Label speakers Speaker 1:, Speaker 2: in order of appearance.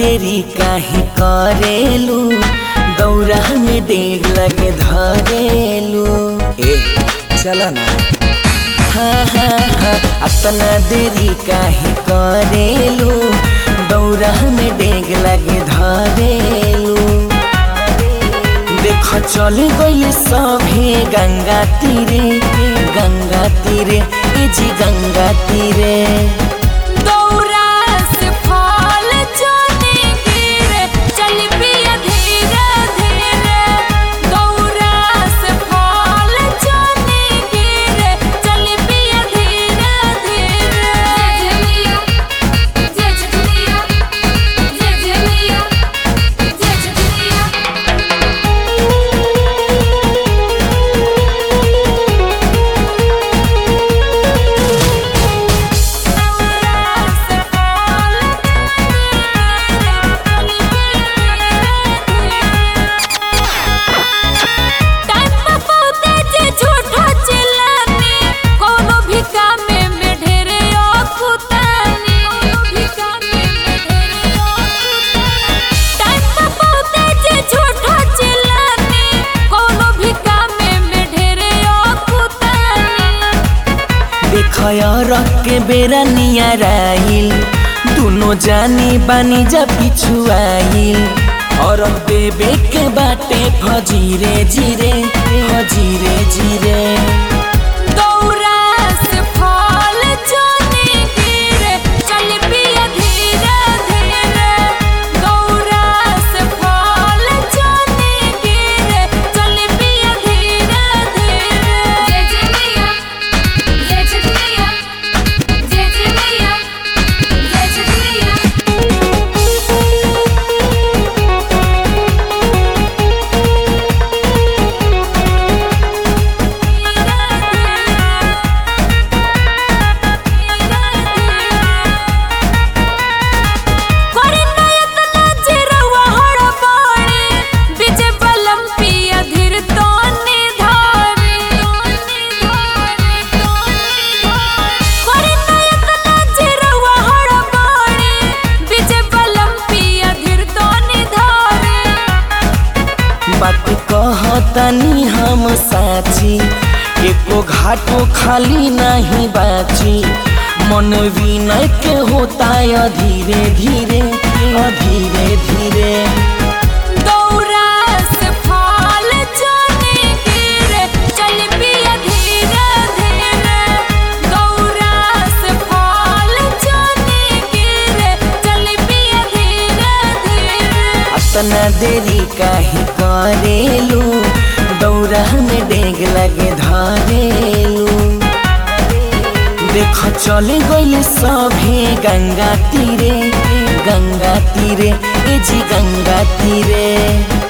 Speaker 1: देरी काहे करेलू दौरा में डेग लगे धरेलू ए चला ना हाँ हाँ हाँ अपना देरी काहे करेलू दौरा में डेग लगे धरेलू देख चल गई सभे गंगा तीरे गंगा तीरे ए जी गंगा तीरे
Speaker 2: दौरा से फल चने गिरे चल पिया धीरे धीरे दौरा से फल चने गिरे चल पिया धीरे धीरे जय जय जय जय जय जय टाइम पे पहुंचे जे झूठो चिल्लानी कोनो भी काम में ढेरे औकुतानी कोनो भी काम में ढेरे औकुतानी टाइम पे पहुंचे जे झूठो चिल्लानी कोनो भी काम में ढेरे औकुतानी
Speaker 1: देखया रख के बेरा नियराइल दोनों जानी बानी जा पिछुआइल और देवे के बाटे फजीरे जीरे फजीरे जीरे
Speaker 2: दौरा से फल चने गिरे चल पिया धीरे धीरे दौरा से फल चने गिरे चल पिया धीरे धीरे जय जय मैया जय जय मैया जय जय मैया जय जय मैया करे नयत नजरवा हड़बड़े बिजे बलम पिया धीर तोने धारे तोने धारे तोने धारे करे नयत नजरवा हड़बड़े बिजे बलम पिया धीर तोने धारे
Speaker 1: बात कहतनी हम साची एको घाटो खाली नहीं बाची मन विनय के होता है धीरे धीरे धीरे धीरे
Speaker 2: दौरा से फल चने गिरे चल पिया धीरे धीरे दौरा से फल चने गिरे चल पिया धीरे धीरे
Speaker 1: अपना देरी काहे करेलू दौरा में डेग लगे धरेलू देख चल गई सभे गंगा तीरे गंगा तीरे ए जी गंगा तीरे